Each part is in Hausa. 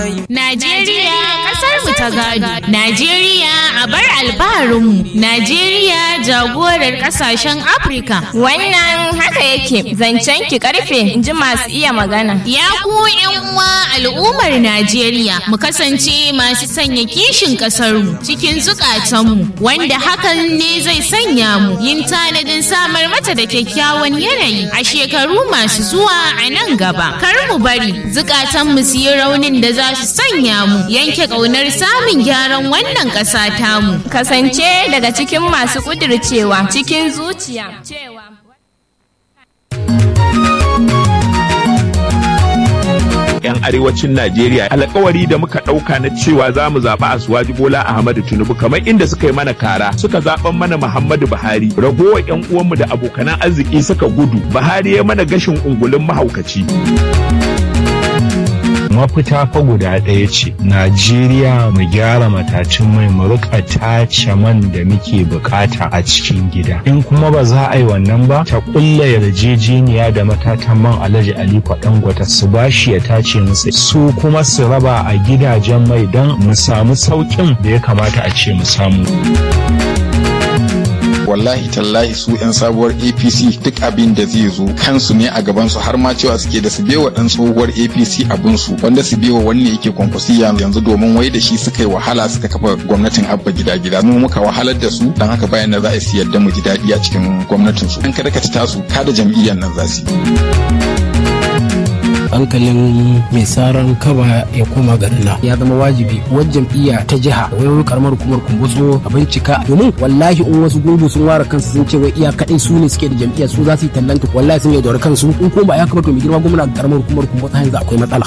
Najeriya kasar mu ta gado. Najeriya a bar albaharinmu. Najeriya jagorar kasashen Afirka. Wannan haka yake zancen ki karfe in ji masu iya magana. Ya ku yan uwa al'ummar Najeriya mu kasance masu sanya kishin kasarmu cikin zukatanmu wanda hakan ne zai sanya mu yin tanadin samar mata da kyakkyawan yanayi a shekaru masu zuwa a nan gaba. Kar mu bari zukatanmu su yi raunin da za su sanya mu yanke ƙaunar samun gyaran wannan ƙasa tamu. Kasance daga cikin masu kudircewa cikin zuciya cewa 'yan arewacin Najeriya alkawari da muka ɗauka na cewa za mu zaɓi Asuwaji Bola Ahmadu Tinubu kamar inda suka yi mana kara suka zaɓan mana Muhammadu Buhari ragowar 'yan uwanmu da abokanan arziki suka gudu Buhari ya mana gashin ungulun mahaukaci. mafita fa guda ɗaya ce najeriya mu gyara matacin mai mu rika tace man da muke bukata a cikin gida in kuma ba za a yi wannan ba ta kulla yarjejeniya da matatan man alhaji aliko dangote su bashi ya tace musu su kuma su raba a gidajen mai don mu samu sauƙin da ya kamata a ce mu samu wallahi tallahi su 'yan sabuwar apc duk abin da zai zo kansu ne a gabansu har ma cewa suke da su bewa dan tsohuwar apc abinsu wanda su bewa wanne yake kwankwasiya yanzu domin wai da shi suka yi wahala suka kafa gwamnatin abba gida gida mu muka wahalar da su dan haka bayan da za a su yarda mu ji daɗi a cikin gwamnatin su in ka daka ta tasu kada jam'iyyar nan za su hankalin mai saran kaba ya koma garina ya zama wajibi wajen jam'iyya ta jiha wani karamar hukumar kumbutso a bincika domin wallahi in wasu gungu sun ware kansu sun ce wai iya kadai su ne suke da jam'iyya su za su yi tallanta wallahi sun yaudar kansu in kuma ba ya kamata mai girma gwamna karamar hukumar kumbutso yanzu akwai matsala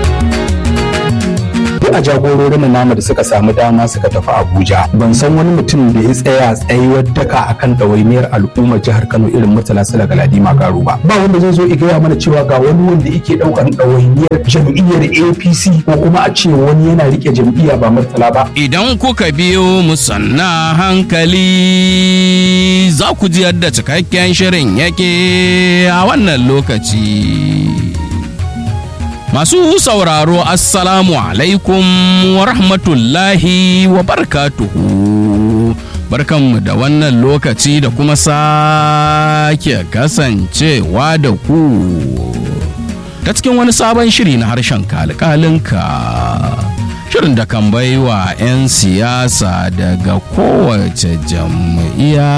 duk a jagororin namu da suka samu dama suka tafi Abuja ban san wani mutum da ya tsaya tsayuwar daka akan ɗawainiyar al'ummar jihar Kano irin Murtala Sala Galadi Magaru ba ba wanda zai zo ya gaya mana cewa ga wani wanda yake ɗaukan ɗawainiyar jam'iyyar APC ko kuma a ce wani yana rike jam'iyya ba Murtala ba Idan kuka biyo mu sanna hankali za ku ji yadda cikakken shirin yake a wannan lokaci. Masu sauraro Assalamu alaikum wa rahmatullahi wa barakatuhu. Barkanmu da wannan lokaci da kuma sake kasancewa da ku. Ta cikin wani sabon shiri na harshen kalkalinka. Shirin da kan baiwa 'yan siyasa daga kowace jam'iyya.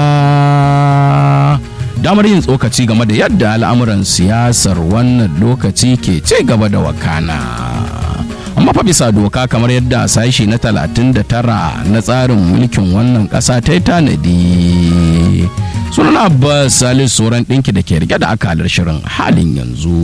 damar yin tsokaci game da yadda al'amuran siyasar wannan lokaci ke ce gaba da wakana. amma fa bisa doka kamar yadda sashi na 39 na tsarin mulkin wannan ƙasa ta yi tanadi sunan abbas salis sauran ɗinki da ke rike da akalar shirin halin yanzu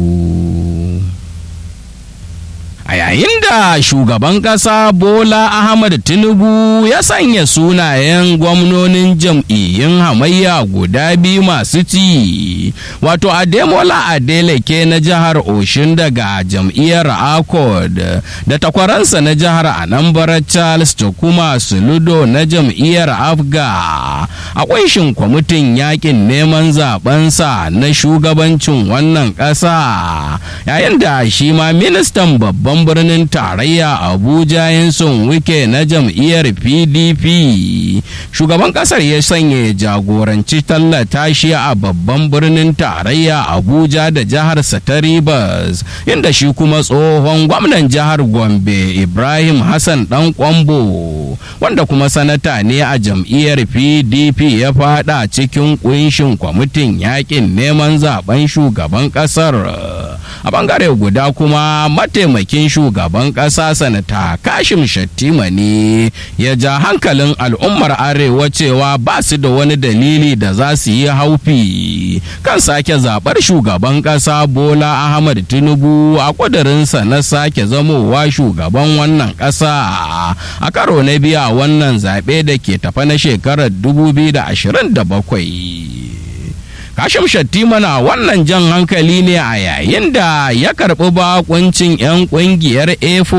a yayin da shugaban ƙasa bola ahmad tinubu ya sanya sunayen gwamnonin jam'iyyun hamayya guda biyu masu ci wato ademola adeleke na jihar oshin daga jam'iyyar accord da takwaransa na jihar anambra charles kuma suludo na jam'iyyar afga a kunshin kwamitin yakin neman zabensa na shugabancin wannan ƙasa yayin da shi ma ministan babban babban birnin tarayya abuja yanson wike na jam'iyyar pdp shugaban kasar ya sanya jagoranci tallata shi a babban birnin tarayya abuja da jihar ta rivers inda shi kuma tsohon gwamnan jihar gombe ibrahim hassan dan kwambo wanda kuma sanata ne a jam'iyyar pdp ya fada cikin kunshin kwamitin yakin neman zaben shugaban kasar a bangare guda kuma mataimakin shugaban ƙasa sanata kashim shattima ne ya ja hankalin al'ummar arewa cewa ba su da wani dalili da za su yi haufi kan sake zaɓar shugaban ƙasa bola ahmad tinubu a ƙudurinsa na sake zamowa shugaban wannan ƙasa a karo na biya wannan zaɓe da ke tafa na shekarar 2027 Kashim Shattima na wannan jan hankali ne a yayin da ya karɓi bakuncin 'yan ƙungiyar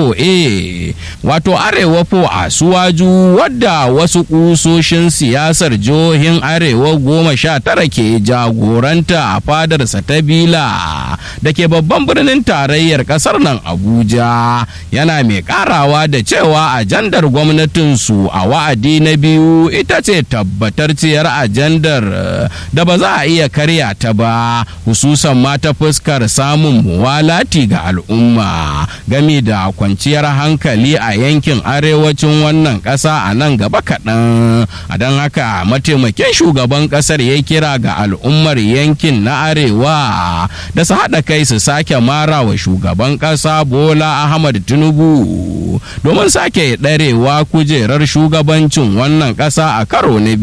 A4A wato Arewa fo a Suwaju wadda wasu ƙusoshin siyasar jihohin Arewa goma sha tara ke jagoranta a fadarsa ta Bila da ke babban birnin tarayyar ƙasar nan Abuja yana mai ƙarawa da cewa ajandar gwamnatinsu a wa'adi na biyu ita ce tabbatarciyar ajandar da ba za a iya karya ta ba hususan ma ta fuskar samun muwalati ga al'umma gami da kwanciyar hankali a yankin arewacin wannan ƙasa a nan gaba kaɗan a don haka mataimakin shugaban ƙasar ya kira ga al'ummar yankin na arewa da su haɗa kai su sake mara wa shugaban ƙasa bola ahmad tinubu domin sake ɗarewa kujerar shugabancin wannan ƙasa a karo na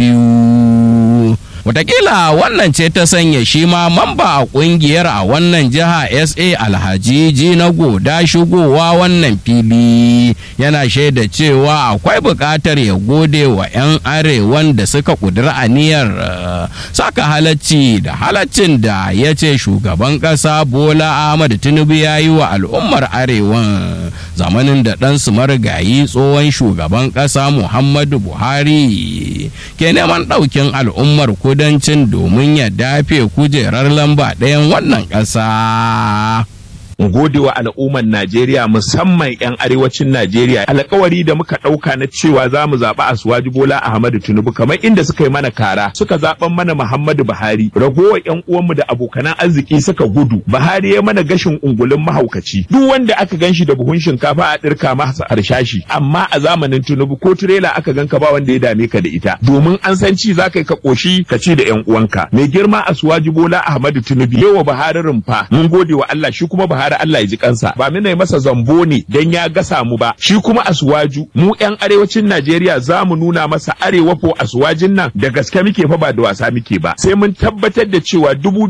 biyu Wataƙila wannan ce ta sanya shi ma mamba a ƙungiyar a wannan jiha SA Alhaji na goda shigowa wannan fili yana shaida cewa akwai buƙatar ya gode wa 'yan arewan da suka ƙudura aniyar saka halacci da halaccin da ya ce shugaban ƙasa Bola Ahmad Tinubu ya yi wa al'ummar arewan zamanin da ɗansu marigayi tsohon shugaban ƙasa Muhammadu Buhari ke neman ɗaukin al'ummar kudancin domin ya dafe kujerar lamba ɗayan wannan ƙasa. gode wa al'ummar Najeriya musamman 'yan arewacin Najeriya alkawari da muka ɗauka na cewa za mu zaɓi Asuwaji Bola Ahmadu Tinubu kamar inda suka yi mana kara suka zaɓan mana Muhammadu Buhari ragowar 'yan uwanmu da abokanan arziki suka gudu Buhari ya mana gashin ungulun mahaukaci duk wanda aka ganshi da buhun shinkafa a ɗirka masa harshashi amma a zamanin Tinubu ko tirela aka ganka ba wanda ya dame ka da ita domin an san ci za ka yi ka ƙoshi ka ci da 'yan uwanka mai girma Asuwaji Bola Ahmadu Tinubu yawa Buhari rumfa mun gode wa Allah shi kuma Buhari har Allah ya ji kansa ba mina masa zambo ne dan ya gasa mu ba shi kuma asuwaju mu yan arewacin Najeriya za mu nuna masa arewa ko asuwajin nan da gaske muke fa ba da wasa muke ba sai mun tabbatar da cewa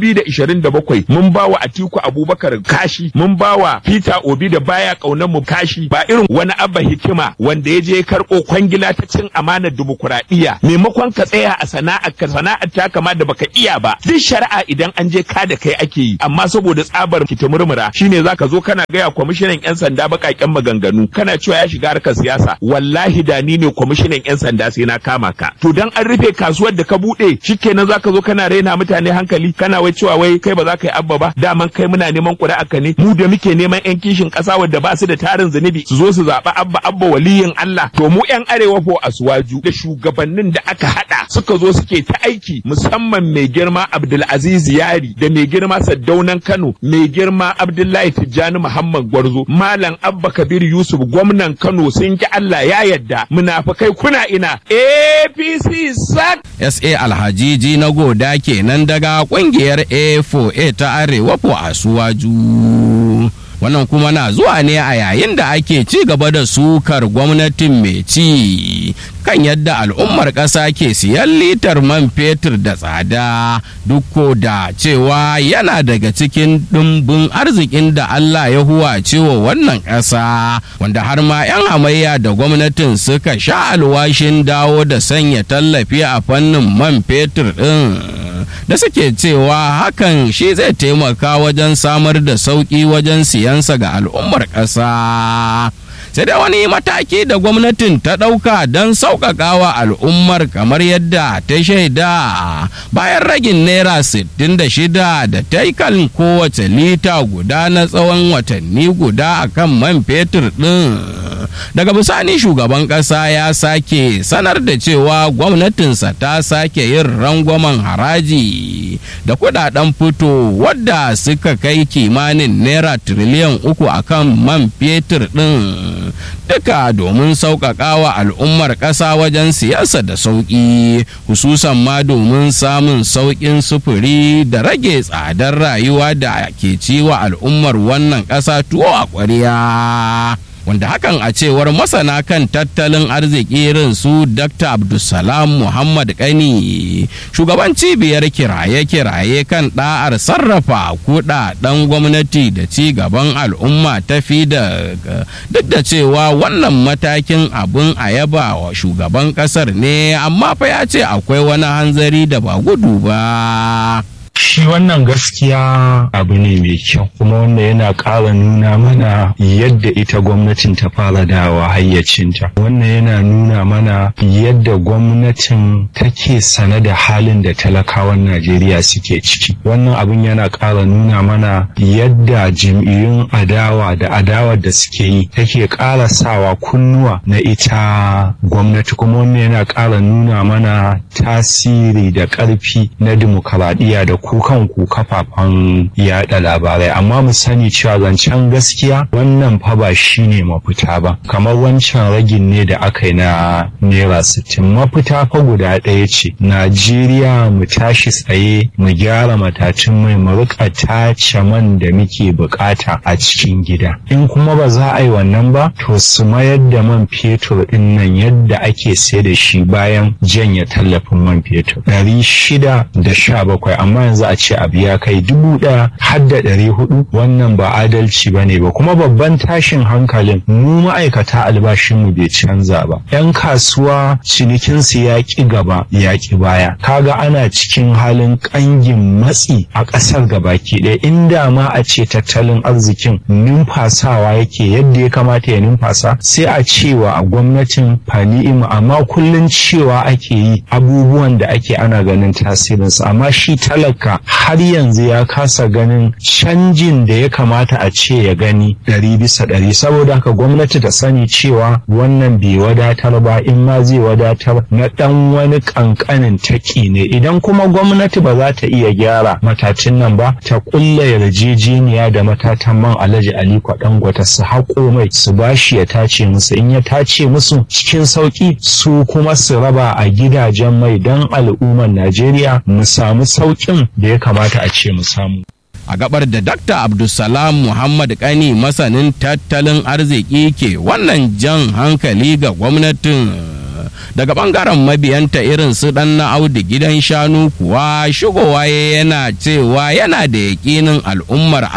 2027 mun ba wa Atiku Abubakar kashi mun ba wa Peter Obi da baya kaunar mu kashi ba irin wani abba hikima wanda ya je karɓo kwangila ta cin amanar dimokuraɗiyya maimakon ka tsaya a sana'ar ka sana'ar ta kama da baka iya ba duk shari'a idan an je ka da kai ake yi amma saboda tsabar kitimurmura shine zaka zo kana gaya kwamishinan yan sanda bakaken maganganu kana cewa ya shiga harkar siyasa wallahi da ni ne kwamishinan yan sanda sai na kama ka to dan an rufe kasuwar da ka bude shikenan zaka zo kana raina mutane hankali kana wai cewa wai kai ba za ka yi abba ba daman kai muna neman ƙuri'a ka ne mu da muke neman yan kishin ƙasa wadda ba su da tarin zunubi su zo su zaɓi abba abba waliyin Allah to mu yan arewa ko asuwaju da shugabannin da aka hada suka zo suke ta aiki musamman mai girma Abdulaziz Yari da mai girma Saddaunan Kano mai girma Abdullahi Tijjani Muhammad Gwarzo Malam Abba Kabir Yusuf gwamnan Kano sun ki Allah ya yadda munafikai kuna ina APC sak SA Alhajiji na goda kenan daga kungiyar A4A ta Arewa po Asuwaju. wannan kuma na zuwa ne a yayin da ake ci gaba da sukar gwamnatin mai ci kan yadda al'ummar ƙasa ke siyan litar man fetur da tsada duk da cewa yana daga cikin ɗumbin arzikin da Allah ya huwa cewa wannan ƙasa wanda har ma 'yan hamayya da gwamnatin suka sha alwashin dawo da sanya tallafi a fannin man fetur ɗin da suke cewa hakan shi zai taimaka wajen samar da sauƙi wajen siyansa ga al'ummar ƙasa. sai da wani mataki da gwamnatin ta ɗauka don sauƙaƙawa al'ummar kamar yadda ta shaida bayan ragin naira 66 da ta yi kan kowace lita guda na tsawon watanni guda a kan man fetur ɗin daga bisani shugaban ƙasa ya sake sanar da cewa gwamnatinsa ta sake yin rangwamen haraji da kudaden fito wadda suka kai kimanin naira tiriliyan uku akan man fetur ɗin duka domin sauƙaƙawa al'ummar ƙasa wajen siyasa da sauƙi hususan ma domin samun sauƙin sufuri da rage tsadar rayuwa da ke ciwa al'ummar wannan ƙasa tuwo a ƙwariya. wanda hakan a cewar masana kan tattalin arziki irin su dr abdulsalam muhammad kani shugaban cibiyar kiraye-kiraye kan da'ar sarrafa kudaden gwamnati da ci gaban al'umma ta fi da duk da cewa wannan matakin abin a yaba wa shugaban kasar ne amma fa ya ce akwai wani hanzari da ba gudu ba shi wannan gaskiya abu ne mai kyau kuma wanda yana ƙara nuna mana yadda ita gwamnatin ta fara dawa hayyacinta wannan yana nuna mana yadda gwamnatin take sane da halin da talakawan najeriya suke ciki wannan abin yana ƙara nuna mana yadda jam'iyyun adawa da adawar da suke yi take ƙara sawa kunnuwa na ita gwamnati kuma wannan yana ƙara nuna mana tasiri da ƙarfi na dimokuraɗiyya da kukan ku kafafen yaɗa labarai amma mu sani cewa zancen gaskiya wannan fa ba shine mafita ba kamar wancan ragin ne da aka yi na naira sittin mafita fa guda ɗaya ce najeriya mu tashi tsaye mu gyara matacin mai mu rika tace man da muke bukata a cikin gida in kuma ba za a yi wannan ba to su mayar da man fetur din nan yadda ake sai da shi bayan janya tallafin man fetur ɗari shida da sha bakwai amma yanzu a ce abu ya kai dubu ɗaya har da ɗari hudu wannan ba adalci ba ne ba kuma babban tashin hankalin mu ma'aikata albashinmu bai canza ba yan kasuwa cinikinsu ya ƙi gaba ya ƙi baya kaga ana cikin halin ƙangin matsi a ƙasar gabaki ɗaya inda ma a ce tattalin arzikin numfasawa yake yadda ya kamata ya numfasa sai a cewa a gwamnatin fani'imu amma kullum cewa ake yi abubuwan da ake ana ganin tasirinsu amma shi talaka har yanzu ya kasa ganin canjin da ya kamata a ce ya gani ɗari bisa ɗari saboda haka gwamnati ta sani cewa wannan bai wadatar ba in ma zai wadatar na ɗan wani ƙanƙanin taki ne idan kuma gwamnati ba za ta iya gyara matacin nan ba ta ƙulla yarjejeniya da matatan man alhaji aliko dangote su haƙo mai su bashi ya tace musu in ya tace musu cikin sauƙi su kuma su raba a gidajen mai don al'ummar najeriya mu samu sauƙin da ya kamata a ce mu samu a gabar da Dr. Abdulsalam Muhammad Kani masanin tattalin arziki ke wannan jan hankali ga gwamnatin daga bangaren mabiyanta irin su dan na audu gidan shanu kuwa shigowa yana cewa yana da yakinin al'ummar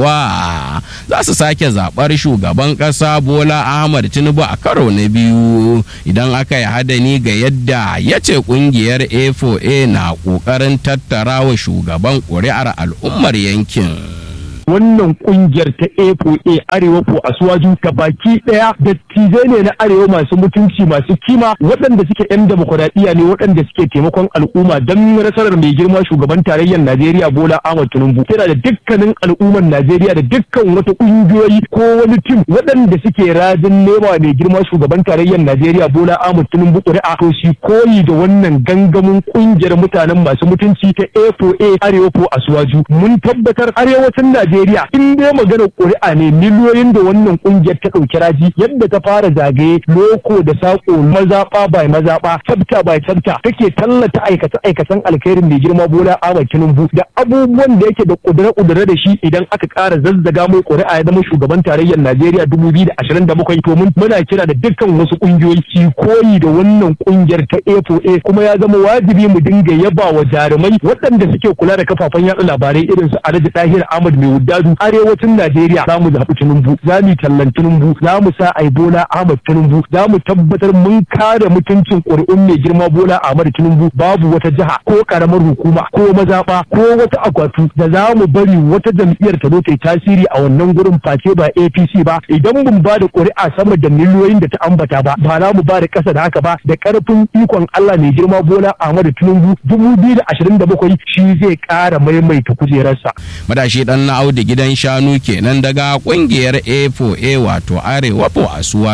arewa za su sake zaɓar shugaban ƙasa bola ahmad tinubu a karo na biyu idan aka yi hadani ga yadda ya ce ƙungiyar a4a na ƙoƙarin tattara wa shugaban ƙuri'ar al'ummar yankin. wannan kungiyar ta A4A Arewa ko Asuwaju ta baki daya dattijai ne na Arewa masu mutunci masu kima waɗanda suke yan demokuraɗiyya ne waɗanda suke taimakon al'umma don nasarar mai girma shugaban tarayyar Najeriya Bola Ahmad Tinubu yana da dukkanin al'ummar Najeriya da dukkan wata kungiyoyi ko wani tim waɗanda suke rajin nema mai girma shugaban tarayyar Najeriya Bola Ahmad Tinubu ƙuri'a to shi koyi da wannan gangamin kungiyar mutanen masu mutunci ta A4A Arewa ko Asuwaju mun tabbatar arewacin Najeriya Najeriya in dai maganar ƙuri'a ne miliyoyin da wannan ƙungiyar ta ɗauki raji yadda ta fara zagaye loko da saƙo mazaɓa bai mazaɓa tsafta bai tsafta take tallata aikace aikacen alkhairin mai girma Bola Ahmed Tinubu da abubuwan da yake da ƙudure-ƙudure da shi idan aka ƙara zazzaga mai ƙuri'a ya zama shugaban tarayyar Najeriya dubu biyu da ashirin da bakwai to muna kira da dukkan wasu ƙungiyoyi ki koyi da wannan ƙungiyar ta A4A kuma ya zama wajibi mu dinga yaba wa jarumai waɗanda suke kula da kafafen yaɗa labarai irin su Alhaji Tahir Ahmad mai dadu arewacin Najeriya za mu zaɓi Tinubu za mu tallan Tinubu za mu sa ai Bola Ahmad Tinubu za mu tabbatar mun kare mutuncin ƙuri'un mai girma Bola Ahmad Tinubu babu wata jiha ko karamar hukuma ko mazaɓa ko wata akwatu da za mu bari wata jam'iyyar ta zo ta yi tasiri a wannan gurin face ba APC ba idan mun ba da ƙuri'a sama da miliyoyin da ta ambata ba ba za mu ba da ƙasa da haka ba da ƙarfin ikon Allah mai girma Bola Ahmad Tinubu dubu biyu da ashirin da bakwai shi zai ƙara maimaita kujerarsa. Madashi ɗan na da gidan shanu kenan daga kungiyar A4A wato Arewa po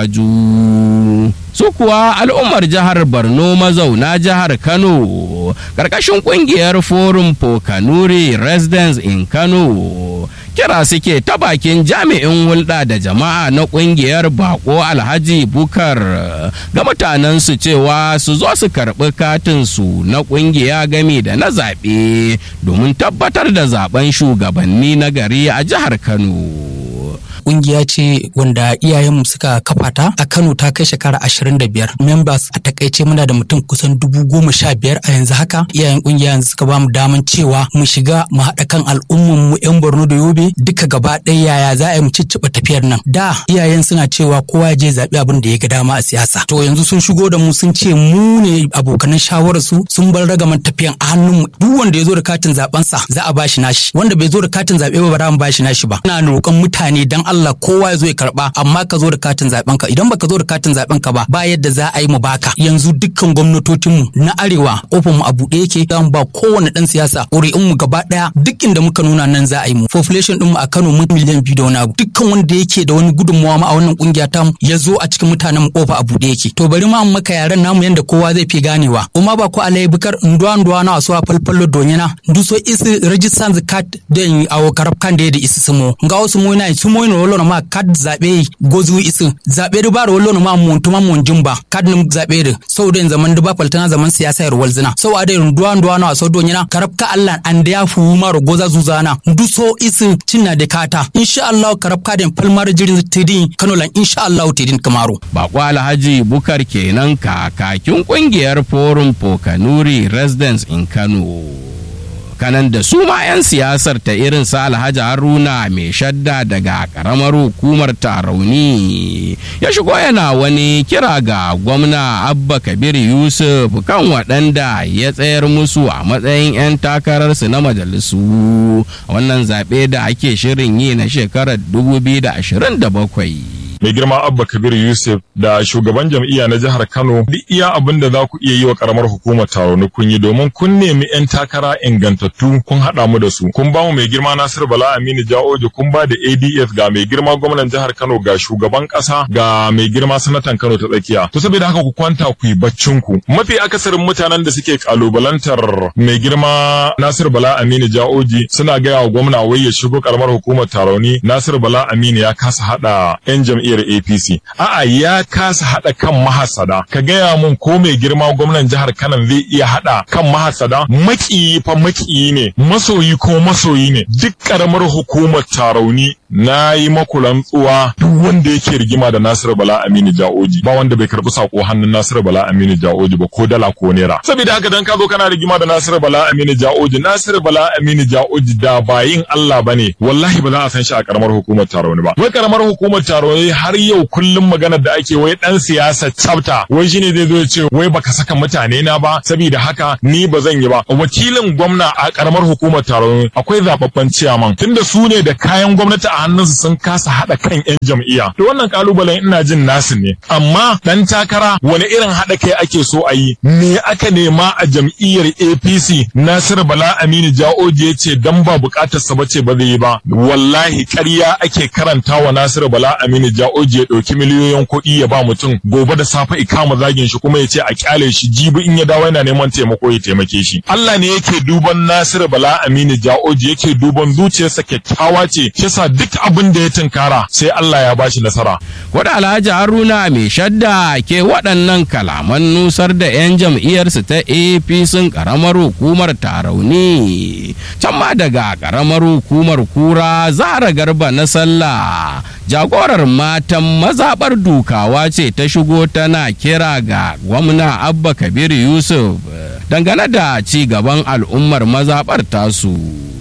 Asuwaju. Su kuwa al'ummar jihar Borno mazauna jihar Kano ƙarƙashin kungiyar Forum for Kanuri Residents in Kano kira suke ta bakin jami'in hulɗa da jama'a na kungiyar Bako Alhaji Bukar ga mutanensu cewa su zo su karɓi katinsu na kungiya gami da na zaɓe domin tabbatar da zaben shugabanni na gari a jihar Kano. kungiya ce wanda iyayenmu suka kafa ta a Kano ta kai shekara ashirin da biyar members a takaice muna da mutum kusan dubu goma sha biyar a yanzu haka iyayen kungiya yanzu suka bamu daman cewa mu shiga mu haɗa kan al'umman mu yan Borno da Yobe duka gaba ɗaya yaya za a yi mu cicciɓa tafiyar nan da iyayen suna cewa kowa ya je zaɓi abin da ya ga dama a siyasa to yanzu sun shigo da mu sun ce mu ne abokanan shawarar su sun bar ragaman tafiyan a hannun mu duk wanda ya zo da katin zaben sa za a bashi nashi wanda bai zo da katin zaɓe ba ba za mu bashi nashi ba ina roƙon mutane dan Allah kowa ya zo ya karɓa amma ka zo da katin zaben ka idan baka zo da katin zaben ka ba ba yadda za a yi mu baka yanzu dukkan gwamnatocin mu na arewa kofar mu a buɗe yake dan ba kowane dan siyasa ƙuri'un mu gaba ɗaya duk inda muka nuna nan za a yi mu population din mu a Kano mun miliyan biyu da wani abu dukkan wanda yake da wani gudunmawa ma a wannan kungiya ta mu ya zo a cikin mutanen mu kofa a buɗe yake to bari ma maka yaran namu yanda kowa zai fi ganewa kuma ba ko alai bukar nduwa nduwa na wasu a falfallo donyana duso isi register the card den awo karab kan da da isi sumo nga wasu mo na sumo no wolo ma card zabe gozu isi zabe du baro wolo ma mun tuma mun jimba card nim zabe da so den zaman du ba faltana zaman siyasa yar walzina so ade nduwa nduwa na wasu donyana karab ka Allah an da ya fu maro goza zuzana duso isi cinna da kata insha Allah karab ka den falmar jirin tidin Kano lan insha Allah tidin kamaro Bako Alhaji Bukar kenan kakakin kungiyar Forum Pokanuri Residents in Kano. kanan da su ma 'yan siyasar ta irin sa alhaji haruna mai shadda daga karamar hukumar tarauni ya shigo yana wani kira ga gwamna abba kabir yusuf kan waɗanda ya tsayar musu a matsayin 'yan takararsu na majalisu wannan zaɓe da ake shirin yi na shekarar 2027 mai girma abba kabir yusuf da shugaban jam'iyya na jihar kano duk iya abin da za ku iya yi wa karamar hukumar taro kun yi domin kun nemi 'yan takara ingantattu kun haɗa mu da su kun ba mu mai girma nasir bala aminu ja'oji kun ba da adf ga mai girma gwamnan jihar kano ga shugaban ƙasa ga mai girma sanatan kano ta tsakiya to saboda haka ku kwanta ku yi baccin ku mafi akasarin mutanen da suke kalubalantar mai girma nasir bala aminu ja'oji suna gaya wa gwamna wai ya shigo karamar hukumar tarauni nasir bala aminu ya kasa haɗa 'yan jam'iyyar jam'iyyar APC. A'a ya kasa haɗa kan mahasada. Ka gaya mun ko mai girma gwamnan jihar Kano zai iya haɗa kan mahasada? Makiyi fa makiyi ne, masoyi ko masoyi ne. Duk ƙaramar hukumar tarauni na yi maku rantsuwa duk wanda yake rigima da Nasiru Bala Aminu Ja'oji ba wanda bai karɓi sako hannun Nasiru Bala Aminu Ja'oji ba ko dala ko naira. Saboda haka dan ka zo kana rigima da Nasiru Bala Aminu Ja'oji Nasiru Bala Aminu Ja'oji da bayin Allah bane wallahi ba za a san shi a ƙaramar hukumar tarauni ba. Wai ƙaramar hukumar tarauni har yau kullum maganar da ake wai dan siyasa tsafta wai shine zai zo ya ce wai baka saka mutane na ba saboda haka ni ba zan yi ba wakilin gwamna a karamar hukumar taron akwai zababban ciyaman tunda su ne da kayan gwamnati a hannunsu sun kasa hada kan yan jam'iyya to wannan kalubalen ina jin nasu ne amma dan takara wani irin hada kai ake so a yi me aka nema a jam'iyyar APC Nasiru Bala Aminu Ja'oji ya ce dan ba bukatar sa bace ba zai yi ba wallahi ƙarya ake karanta wa Nasiru Bala Aminu Ja'oji ya ɗauki miliyoyin kuɗi ya ba mutum gobe da safe ikama zagin shi kuma ya ce a kyale shi jibi in ya dawo yana neman taimako ya taimake shi Allah ne yake duban Nasiru Bala Aminu Ja'oji yake duban zuciyarsa kyakkyawa ce kisa duk abin da ya tunkara sai Allah ya bashi nasara Wada Alhaji Haruna mai shadda ke waɗannan kalaman nusar da 'yan jam'iyyarsu ta APC ƙaramar hukumar Tarauni. Can ma daga ƙaramar hukumar Kura Zara Garba na Sallah. Jagorar matan mazaɓar dukawa ce ta shigo tana kira ga gwamna Abba Kabir Yusuf dangane da ci gaban al'ummar mazaɓar tasu.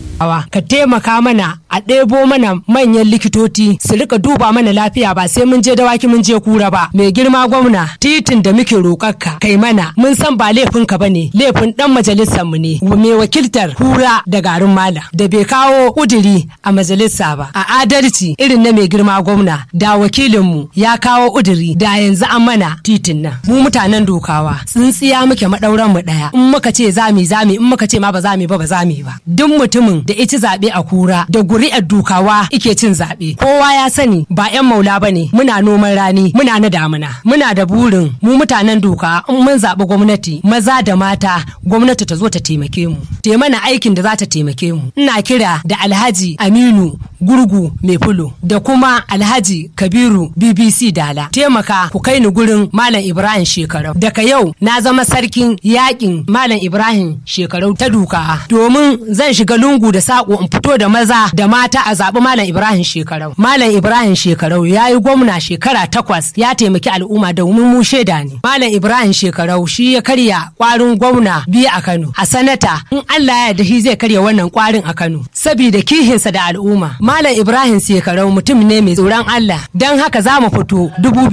ka taimaka mana a ɗebo mana manyan likitoci su rika duba mana lafiya ba sai mun je dawaki mun je kura ba mai girma gwamna titin da muke roƙarka kai mana mun san ba laifin ka bane laifin dan majalisar mu ne mai wakiltar kura da garin mala da bai kawo kuduri a majalisa ba a adalci irin na mai girma gwamna da wakilin mu ya kawo kuduri da yanzu an mana titin nan mu mutanen dokawa tsintsiya muke madauran mu daya in muka ce zami zami in muka ce ma ba zami ba ba zami ba duk mutumin da ita zaɓe a kura da guri'ar dukawa ike cin zaɓe kowa ya sani ba 'yan maula ba ne muna noman rani muna na damuna muna da burin mu mutanen duka in mun zaɓi gwamnati maza da mata gwamnati ta zo ta taimake mu te mana aikin da za ta taimake mu ina kira da alhaji aminu gurgu mai fulo da kuma alhaji kabiru bbc dala taimaka ku kai ni gurin malam ibrahim shekarau daga yau na zama sarkin yakin malam ibrahim shekarau ta duka domin zan shiga lungu da saƙo in fito da maza da da mata a zaɓi Malam Ibrahim Shekarau. Malam Ibrahim Shekarau ya yi gwamna shekara takwas ya taimaki al'umma domin mu shaida ne. Malam Ibrahim Shekarau shi ya karya kwarin gwamna biyu a Kano. A sanata in Allah ya yarda shi zai karya wannan kwarin a Kano. Sabida kihinsa da al'umma. Malam Ibrahim Shekarau mutum ne mai tsoron Allah. Don haka za mu fito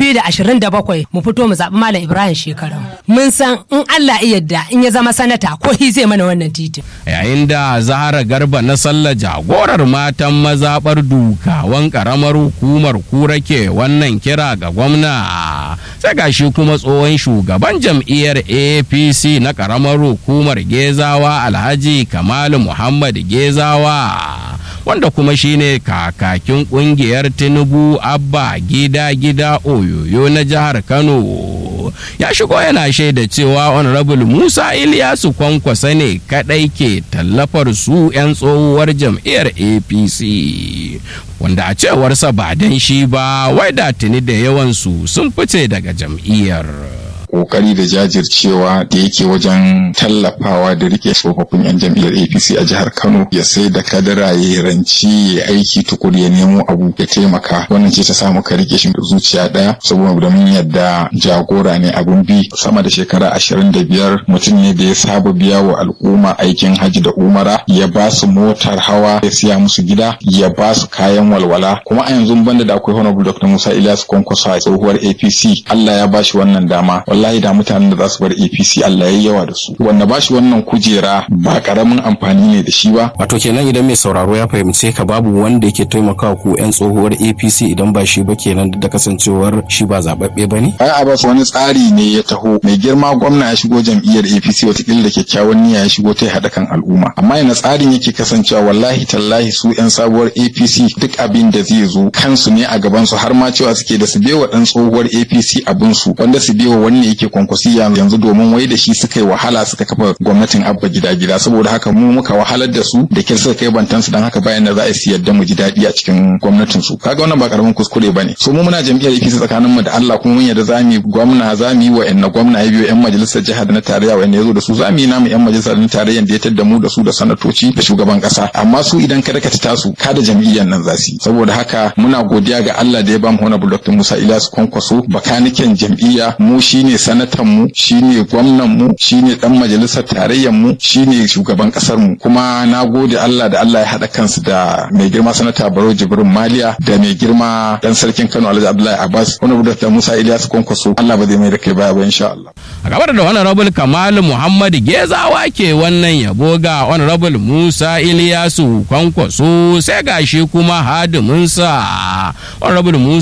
2027 mu fito mu zaɓi Malam Ibrahim Shekarau. Mun san in Allah ya yarda in ya zama sanata ko shi zai mana wannan titin. yayin da zahara garba na sallah jagorar matan mazaɓar dukawan ƙaramar hukumar kura ke wannan kira ga gwamna sai gashi kuma tsohon shugaban jam'iyyar apc na ƙaramar hukumar gezawa alhaji kamalu muhammad gezawa wanda kuma shine kakakin kungiyar tinubu abba gida gida oyoyo na jihar kano ya shigo yana shaida cewa honorable musa iliyasu kwankwasa ne kadai ke tallafar su 'yan tsohuwar jam'iyyar apc wanda a cewarsa ba dan shi ba wai da tuni da yawansu sun fice daga jam'iyyar kokari da jajircewa da yake wajen tallafawa da rike tsofaffin 'yan jam'iyyar apc a jihar kano ya sai da kadara ya ranci ya aiki tukuri ya nemo abu ya taimaka wannan ce ta samu ka rike shi da zuciya daya saboda mun yadda jagora ne abun bi sama da shekara ashirin da biyar mutum ne da ya saba biya wa al'umma aikin hajji da umara ya ba su motar hawa ya siya musu gida ya ba su kayan walwala kuma a yanzu banda da akwai honorable dr musa ilyas kwankwaso a tsohuwar apc allah ya ba shi wannan dama wallahi da mutanen da za su bar APC Allah ya yawa da su wanda ba shi wannan kujera ba karamin amfani ne da shi ba wato kenan idan mai sauraro ya fahimce ka babu wanda yake taimaka ku yan tsohuwar APC idan ba shi ba kenan da kasancewar shi ba zababbe bane ai Abbas wani tsari ne ya taho mai girma gwamna ya shigo jam'iyyar APC watakila da kyakkyawan niyya ya shigo ta haɗa kan al'umma amma yana tsarin yake kasancewa wallahi tallahi su yan sabuwar APC duk abin da zai zo kansu ne a gaban su har ma cewa suke da su bewa dan tsohuwar APC abin su wanda su bewa wani yake kwankwasi yanzu domin wai da shi suka yi wahala suka kafa gwamnatin abba gida gida saboda haka mu muka wahalar da su da kyar suka kai bantansu don haka bayan da za a yi yadda mu ji daɗi a cikin gwamnatin su kaga wannan ba karamin kuskure bane so mu muna jam'iyyar APC tsakanin mu da Allah kuma mun yadda za mu yi gwamna za mu yi wa ƴan gwamna ya biyo ƴan majalisar jihar da na tarayya wanda ya zo da su za mu yi namu ƴan majalisar na tarayya da ya tadda mu da su da sanatoci da shugaban ƙasa amma su idan kada ka ta su kada jam'iyyar nan za su yi saboda haka muna godiya ga Allah da ya ba mu honorable Dr. Musa Ilyasu Kwankwaso bakaniken jam'iyya mu shine sanatan mu shine gwamnan mu shine dan majalisar tarayyar mu shine shugaban kasar mu kuma na gode Allah da Allah ya hada kansu da mai girma sanata Baro Jibrin Maliya da mai girma dan sarkin Kano Alhaji Abdullahi Abbas wani da Musa Ilyasu Kwankwaso Allah ba zai mai da kai baya ba insha Allah a gabar da honorable Kamal Muhammad Gezawa ke wannan yabo ga honorable Musa Ilyasu Kwankwaso sai gashi kuma hadiminsa honorable Musa